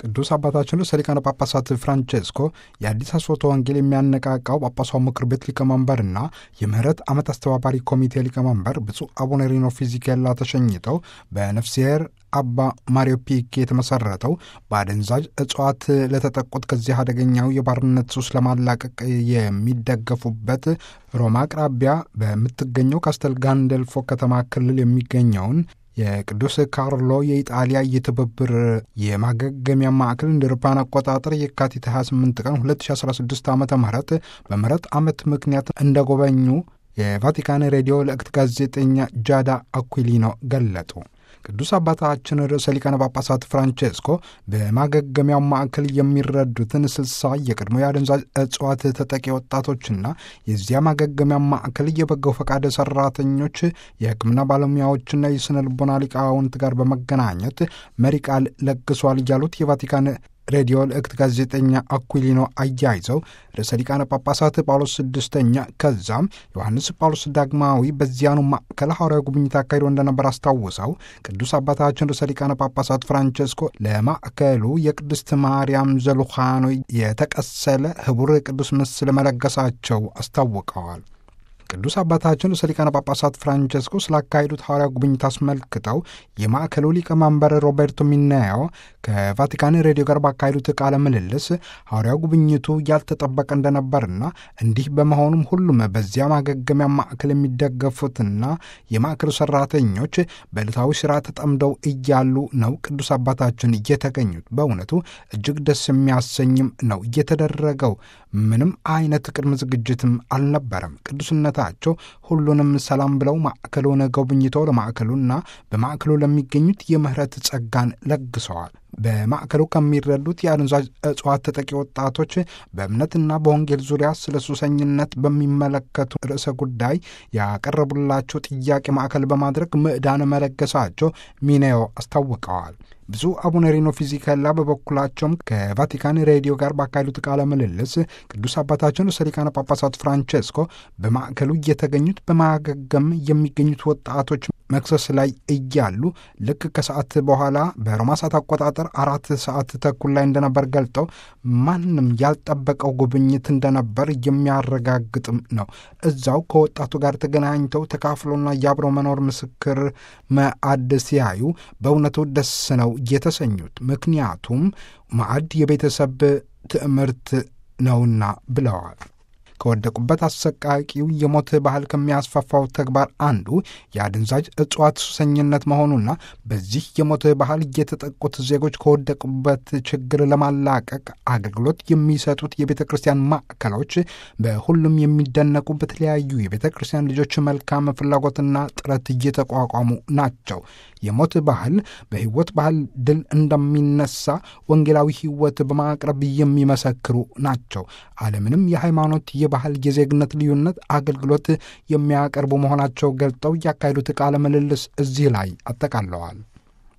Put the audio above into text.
ቅዱስ አባታችን ርዕሰ ሊቃነ ጳጳሳት ፍራንቼስኮ የአዲስ አስፎቶ ወንጌል የሚያነቃቃው ጳጳሳው ምክር ቤት ሊቀመንበርና የምህረት ዓመት አስተባባሪ ኮሚቴ ሊቀመንበር ብፁዕ አቡነ ሪኖ ፊዚኬላ ተሸኝተው በነፍስሔር አባ ማሪዮ ፒክ የተመሰረተው በአደንዛዥ እጽዋት ለተጠቁት ከዚህ አደገኛው የባርነት ሱስ ለማላቀቅ የሚደገፉበት ሮማ አቅራቢያ በምትገኘው ካስተል ጋንደልፎ ከተማ ክልል የሚገኘውን የቅዱስ ካርሎ የኢጣሊያ የትብብር የማገገሚያ ማዕከል እንደ አውሮፓውያን አቆጣጠር የካቲት 28 ቀን 2016 ዓ ም በምህረት ዓመት ምክንያት እንደጎበኙ የቫቲካን ሬዲዮ ለእክት ጋዜጠኛ ጃዳ አኩሊኖ ገለጡ። ቅዱስ አባታችን ርዕሰ ሊቃነ ጳጳሳት ፍራንቼስኮ በማገገሚያው ማዕከል የሚረዱትን ስልሳ የቀድሞ የአደንዛዥ እጽዋት ተጠቂ ወጣቶችና የዚያ ማገገሚያ ማዕከል የበጎ ፈቃድ ሰራተኞች፣ የሕክምና ባለሙያዎችና የስነ ልቦና ሊቃውንት ጋር በመገናኘት መሪ ቃል ለግሷል ያሉት የቫቲካን ሬዲዮ ልእክት ጋዜጠኛ አኩሊኖ አያይዘው ርዕሰ ሊቃነ ጳጳሳት ጳውሎስ ስድስተኛ ከዛም ዮሐንስ ጳውሎስ ዳግማዊ በዚያኑ ማዕከል ሐዋርያዊ ጉብኝት አካሂዶ እንደነበር አስታውሰው ቅዱስ አባታችን ርዕሰ ሊቃነ ጳጳሳት ፍራንቼስኮ ለማዕከሉ የቅድስት ማርያም ዘሉኻኖ የተቀሰለ ህቡር ቅዱስ ምስል መለገሳቸው አስታውቀዋል። ቅዱስ አባታችን ርዕሰ ሊቃነ ጳጳሳት ፍራንቼስኮ ስላካሄዱት ሐዋርያ ጉብኝት አስመልክተው የማዕከሉ ሊቀመንበር ሮቤርቶ ሚናዮ ከቫቲካን ሬዲዮ ጋር ባካሄዱት ቃለ ምልልስ ሐዋርያ ጉብኝቱ ያልተጠበቀ እንደነበርና እንዲህ በመሆኑም ሁሉም በዚያ ማገገሚያ ማዕከል የሚደገፉትና የማዕከሉ ሰራተኞች በዕለታዊ ሥራ ተጠምደው እያሉ ነው ቅዱስ አባታችን እየተገኙት። በእውነቱ እጅግ ደስ የሚያሰኝም ነው እየተደረገው። ምንም አይነት ቅድመ ዝግጅትም አልነበረም። ቅዱስነታቸው ሁሉንም ሰላም ብለው ማዕከሉን ጎብኝተው ለማዕከሉና በማዕከሉ ለሚገኙት የምህረት ጸጋን ለግሰዋል። በማዕከሉ ከሚረዱት የአደንዛዥ እጽዋት ተጠቂ ወጣቶች በእምነትና በወንጌል ዙሪያ ስለ ሱሰኝነት በሚመለከቱ ርዕሰ ጉዳይ ያቀረቡላቸው ጥያቄ ማዕከል በማድረግ ምዕዳን መለገሳቸው ሚኔዮ አስታውቀዋል። ብፁዕ አቡነ ሪኖ ፊዚካላ በበኩላቸውም ከቫቲካን ሬዲዮ ጋር ባካሄዱት ቃለ ምልልስ ቅዱስ አባታችን ርዕሰ ሊቃነ ጳጳሳት ፍራንቼስኮ በማዕከሉ እየተገኙት በማገገም የሚገኙት ወጣቶች መክሰስ ላይ እያሉ ልክ ከሰዓት በኋላ በሮማ ሰዓት አቆጣጠር አራት ሰዓት ተኩል ላይ እንደነበር ገልጠው ማንም ያልጠበቀው ጉብኝት እንደነበር የሚያረጋግጥም ነው። እዛው ከወጣቱ ጋር ተገናኝተው ተካፍሎና የአብሮ መኖር ምስክር ማዕድ ሲያዩ በእውነቱ ደስ ነው የተሰኙት። ምክንያቱም ማዕድ የቤተሰብ ትምህርት ነውና ብለዋል። ከወደቁበት አሰቃቂው የሞት ባህል ከሚያስፋፋው ተግባር አንዱ የአደንዛዥ እጽዋት ሱሰኝነት መሆኑና በዚህ የሞት ባህል የተጠቁት ዜጎች ከወደቁበት ችግር ለማላቀቅ አገልግሎት የሚሰጡት የቤተ ክርስቲያን ማዕከሎች በሁሉም የሚደነቁ በተለያዩ የቤተ ክርስቲያን ልጆች መልካም ፍላጎትና ጥረት እየተቋቋሙ ናቸው። የሞት ባህል በሕይወት ባህል ድል እንደሚነሳ ወንጌላዊ ሕይወት በማቅረብ የሚመሰክሩ ናቸው። አለምንም የሃይማኖት የባህል የዜግነት ልዩነት አገልግሎት የሚያቀርቡ መሆናቸው ገልጠው ያካሄዱት ቃለ ምልልስ እዚህ ላይ አጠቃለዋል።